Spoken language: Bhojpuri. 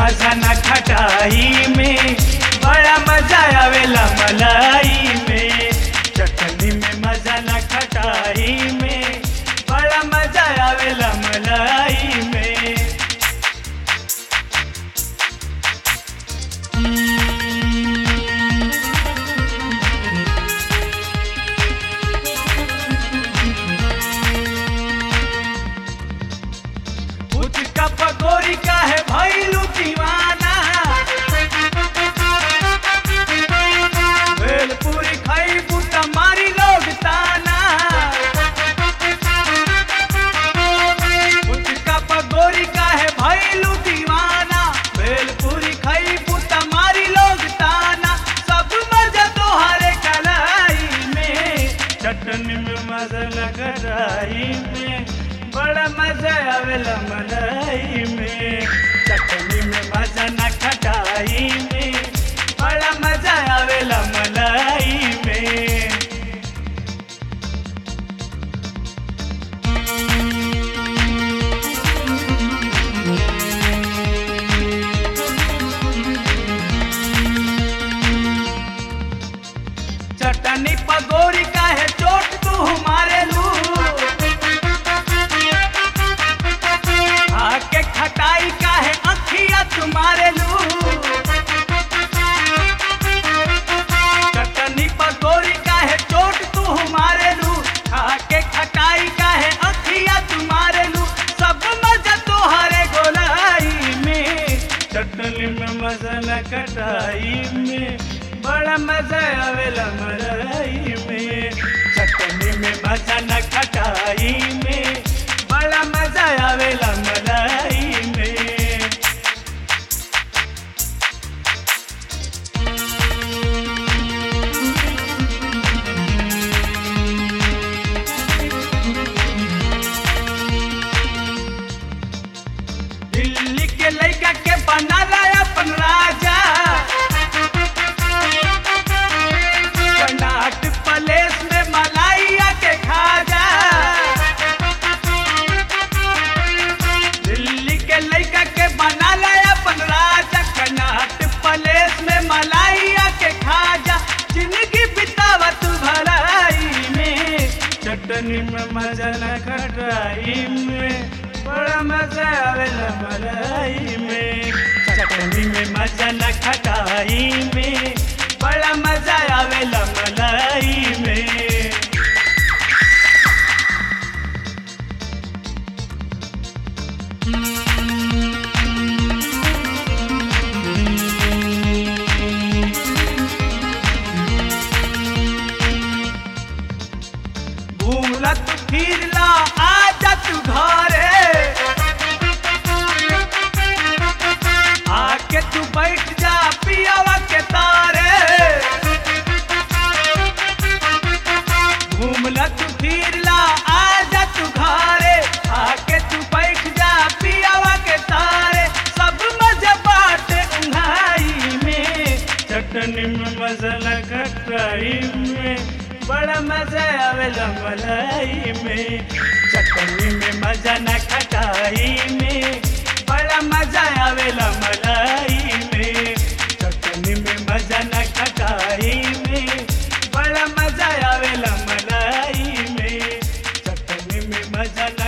मजा न खटाई में बड़ा मजा आवेला मलाई में चटनी में मजा न खटाई में बड़ा मजा आवेला मलाई में उसका पकौड़ी का है भैलू दीवाना भेलपुरी खाई बूटा मारी लोग ताना उसका पकौड़ी का है भैलू दीवाना भेलपुरी खाई बूटा मारी लोग ताना सब मजा तोहरे कलाई में चटनी में मजा लगराई में बड़ा मजा आवेला मलाई में चटनी में मजा न खटाई में बड़ा मजा आवेला मलाई में चटनी पगोरी का है चोट तू हमारे लू आके खटाई का है अखिया तुम्हारे लू चटनी पगोरी का है चोट तू हमारे लू आके खटाई का है अखिया तुम्हारे लू सब मजा तोहरे गोलाई में चटनी में मजा न कटाई में बड़ा मजा आवेला मलाई में चटनी में मजा न खटाई में बड़ा मजा आवेला मलाई में दिल्ली के लड़का के बनाला अपन राजा कर्नाटक प्लेस में मलाइया के खाजा दिल्ली के लड़का के बनाला अपन राजा कर्नाटक प्लेस में मलाइया के खाजा जिंदगी बितावत भलाई में चटनी में मजा न खटाई में बड़ा मजा आवेला मलाई में चटनी में मजा न खटाई में बड़ा मजा आवेला मलाई में भूलत फिरला आजा तू घरे आके तू बैठ जा पियावा के तारे घूमला तू फिरला आजा तू घरे आके तू बैठ जा पियावा के तारे सब मजा बाटे उन्हाई में चटनी में मसाला खटाई में बड़ा मजा आवेला मलाई में चटनी में मजा न खटाई में बड़ा मजा आवेला मलाई में चटनी में मजा न खटाई में बड़ा मजा आवेला मलाई में चटनी में मजा न